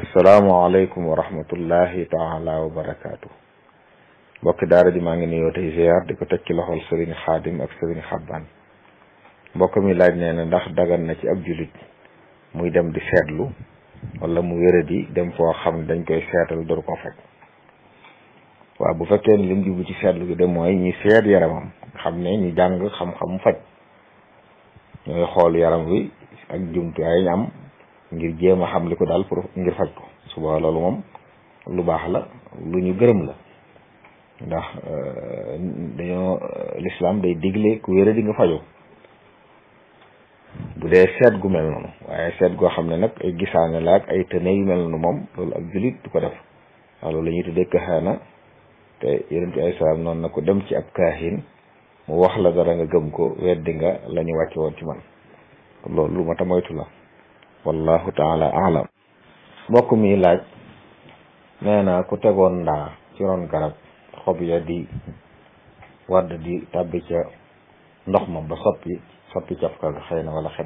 asalaamaaleykum wa rahmatullahi taala wa barakaatu mbokki daara ji maa ngi nuyoo tey ziar di ko teg ci loxol sëriñ xaadim ak sëriñ xabbaan mbokk mi laaj nee na ndax dagan na ci ab julit muy dem di seetlu wala mu wéradi dem foo xam ne dañ koy seetal door ko faj waaw bu fekkee ni lim jublu ci seetlu gi de mooy ñi seet yaramam xam ne ñu jàng xam-xam faj ñooy xool yaram wi ak jumtuwaay ñu am ngir jéem a xam li ko daal pour ngir faj ko suba loolu moom lu baax la lu ñu gërëm la ndax dañoo lislaam day digle ku wéra di nga fajoo bu dee seet gu mel noonu waaye seet goo xam ne nag ay gisaane la ak ay tëne yu mel noonu moom loolu ak julit du ko def waaw loolu la ñuy tuddee kaxaana te yonent ay salaam noonu na ko dem ci ab kaahin mu wax la dara nga gëm ko weddi nga la ñu wàcce woon ci man loolu lu ma ta moytu la wallahu taala alam mbokk mi laaj nee na ku tegoon ndaa ci ron garab xob ya di wadd di tàbbi ca ndox ma ba soppi soppi cafka ga xëy na wala xet